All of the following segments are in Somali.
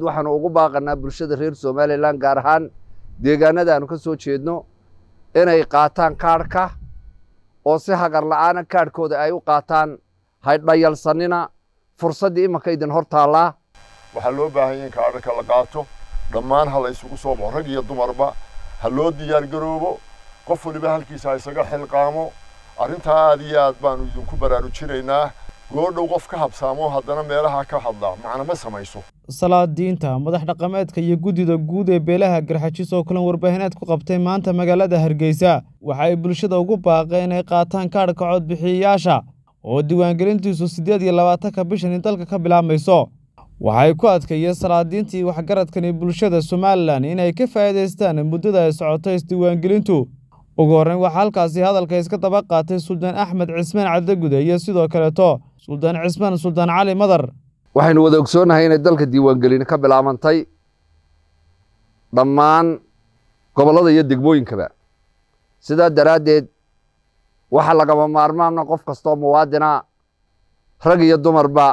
waxaanu ugu baaqanaa bulshada reer somalilan gaar ahaan deegaanada aanu ka soo jeedno inay qaataan kaadhka oo si hagar la'aana kaadhkooda ay u qaataan haydhayalsanina fursaddii imanka idin hor taallaa waxaa loo baahan yahay in kaadhka la qaato dhammaan ha la isugu soo baxo rag iyo dumarba ha loo diyaar garoobo qof waliba halkiisa ha isaga xilqaamo arrintaa aad iyo aad baanu idinku baraarujinaynaa goodhow qof ka habsaamo haddana meelaha ka hadlaa macna ma samayso salaadiinta madax dhaqameedka iyo guddida guud ee beelaha garxajis oo kulan warbaahineed ku qabtay maanta magaalada hargeysa waxa ay bulshada ugu baaqeen inay qaataan kaadhka codbixiyayaasha oo diiwaangelintiisu siddeed iyo labaatanka bishani dalka ka bilaabmayso waxay ku adkeeyeen salaadiintii waxgaradkani bulshada somalilan inay ka faa'iidaystaan muddada ay socoto isdiiwaangelintu ugu horreyn waxaa halkaasi hadalka iska daba qaatay suldaan axmed cismaan cabdigude iyo sidoo kaleeto suldaan cismaan suldaan cali madar waxaynu wada ogsoonnahay inay dalka diiwaangelin ka bilaabantay dhammaan gobollada iyo degmooyinkaba sidaa daraaddeed waxaa lagama maarmaana qof kastoo muwaadina rag iyo dumarba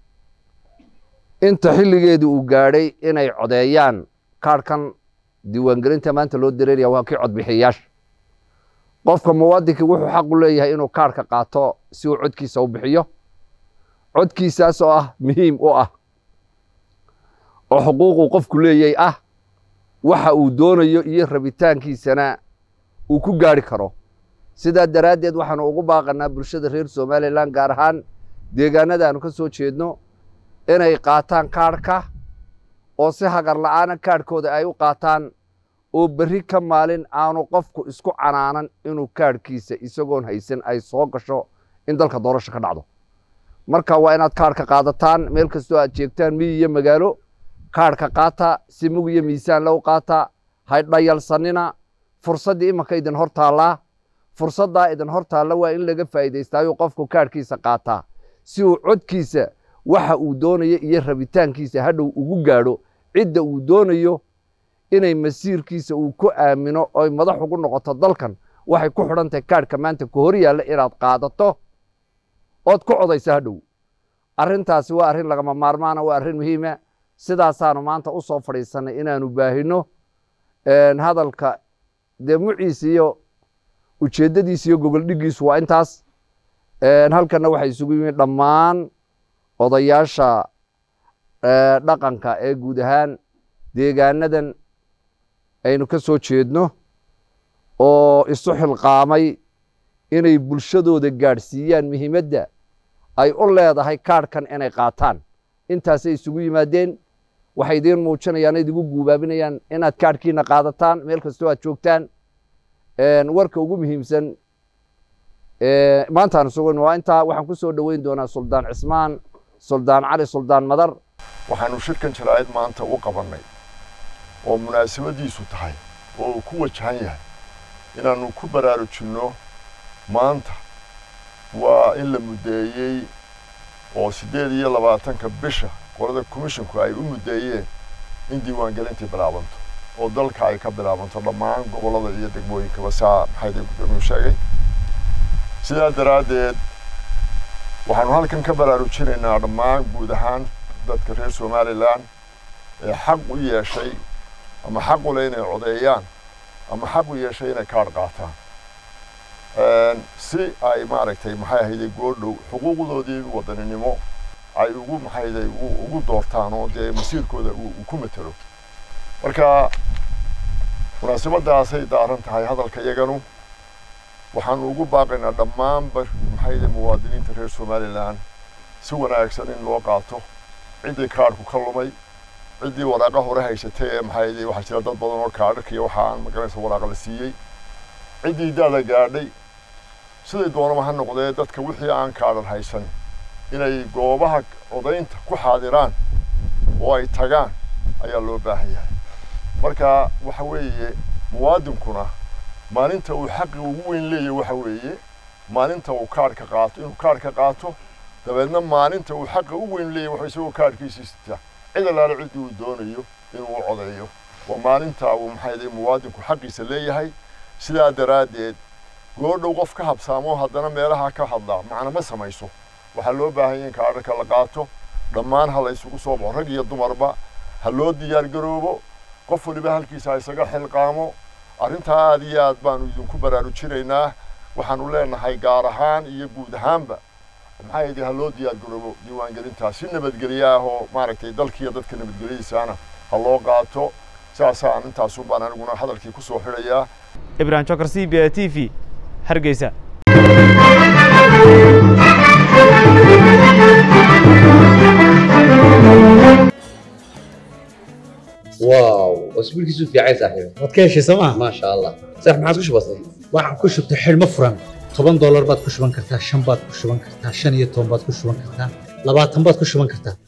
inta xilligeedu uu gaadhay inay codeeyaan kaadhkan diiwaangelinta maanta loo dareeraya waa kii codbixiyayaasha qofka muwaadinkii wuxuu xaq u leeyahay inuu kaadhka qaato si uu codkiisa u bixiyo codkiisaas oo ah muhiim u ah oo xuquuquu qofku leeyay ah waxa uu doonayo iyo rabitaankiisana uu ku gaadhi karo sidaa daraaddeed waxaanu ugu baaqanaa bulshada reer somalilan gaar ahaan deegaanada aanu ka soo jeedno inay qaataan kaadhka oo si hagar la'aana kaadhkooda ay u qaataan oo berri ka maalin aanu qofku isku canaanan inuu kaadhkiisa isagoon haysan ay soo gasho in dalka doorasho ka dhacdo marka waa inaad kaadhka qaadataan meel kastoo aad jeegtaan miyi iyo magaalo kaadhka qaata si mug iyo miisaan low qaata haydhayalsanina fursaddii imanka idin hor taallaa fursaddaa idin hor taalla waa in laga faa'iidaystaayo qofku kaadhkiisa qaataa si uu codkiisa waxa uu doonayo iyo rabitaankiisa hadhow ugu gaadho cidda uu doonayo inay masiirkiisa uu ku aamino oy madax ugu noqoto dalkan waxay ku xidhan tahay kaadhka maanta ka hor yaalla inaad qaadato ood ku codaysa hadhow arrintaasi waa arrin lagama maarmaana waa arrin muhiima sidaasaanu maanta u soo fadhiisannay inaanu baahino hadalka dee muciisa iyo ujeeddadiisa iyo gogoldhiggiisu waa intaas halkanna waxay isugu yimid dhammaan odayaasha dhaqanka ee guud ahaan deegaanadan aynu ka soo jeedno oo isu xilqaamay inay bulshadooda gaadhsiiyaan muhiimadda ay u leedahay kaadhkan inay qaataan intaasay isugu yimaadeen waxay idiin muujinayaan idigu guubaabinayaan inaad kaadhkiina qaadataan meel kastoo aad joogtaan warka ugu muhiimsan maantaan sugan waa intaa waxaan ku soo dhoweyn doonaa suldaan cismaan suldaan cali suldaan madar waxaanu shirkan jaraa'id maanta u qabannay oo munaasabadiisu tahay oo uu ku wajahan yahay inaannu ku baraarujinno maanta waa in la muddeeyey oo siddeed iyo labaatanka bisha qolada komishinku ay u muddeeyeen in diiwaangelintii bilaabanto oo dalka ay ka bilaabanto dhammaan gobollada iyo degmooyinkaba saa maxayda gudoomiyuu sheegay sidaa daraaddeed waxaanu halkan ka baraarujinaynaa dhammaan guud ahaan dadka reer somalilan ee xaq u yeeshay ama xaq u leh inay codeeyaan ama xaq u yeeshay inay kaadh qaataan si ay maaragtay maxay ahayday goodhow xuquuqdoodii wadaninimo ay ugu maxayday ugu doortaan oo dee masiirkooda uu ku matelo marka munaasabadaasay daaran tahay hadalka iyaganu waxaanu ugu baaqaynaa dhammaanba maxayday muwaadiniinta reer somalilan si wanaagsan in loo qaato ciddii kaadhku ka lumay ciddii waraaqa hore haysatay ee maxayday waxaa jira dad badan oo kaadhaka iyo waxa aan magaranaysa waraaqa la siiyey ciddii daada gaadhay siday doonaba ha noqdee dadka wixii aan kaadhan haysan inay goobaha odaynta ku xaadiraan oo ay tagaan ayaa loo baahan yahay marka waxa weeye muwaadinkuna maalinta uu xaqi ugu weyn leeyahay waxa weeye maalinta uu kaadhka qaato inuu kaadhka qaato dabeedna maalinta uu xaqa u weyn leeyahay waxa isagoo kaadhkiisii sita cid allaale ciddii uu doonayo inuu u codeeyo waa maalinta uu maxay muwaadinku xaqiisa leeyahay sidaa daraaddeed goodhow qof ka habsaamo haddana meelaha ka hadlaa macna ma samayso waxaa loo baahan yahay in kaadhka la qaato dhammaan ha la isugu soo baxo rag iyo dumarba ha loo diyaar garoobo qof waliba halkiisa ha isaga xilqaamo arrintaa aad iyo aad baanu idinku baraarujinaynaa waxaanu leenahay gaar ahaan iyo guud ahaanba maxaa yidhi ha loo diyaar garoobo diiwaangelintaas si nabadgelyo ah oo maaragtay dalkiiyo dadka nabadgelyadiisaana ha loo qaato saasaan intaasun baan aniguna hadalkii ku soo xidhayaa ibrahim jokar c b a t v hargeysa واو اسبوع كيسو في عايز صاحبي waad ka heshay sooma ما شاء الله صح ما عادش بسيط waxaan ku shubtay xidhmo furan toban doolar baad ku shuban kartaa shan baad ku shuban kartaa shan iyo toban baad ku shuban kartaa labaatan baad ku shuban kartaa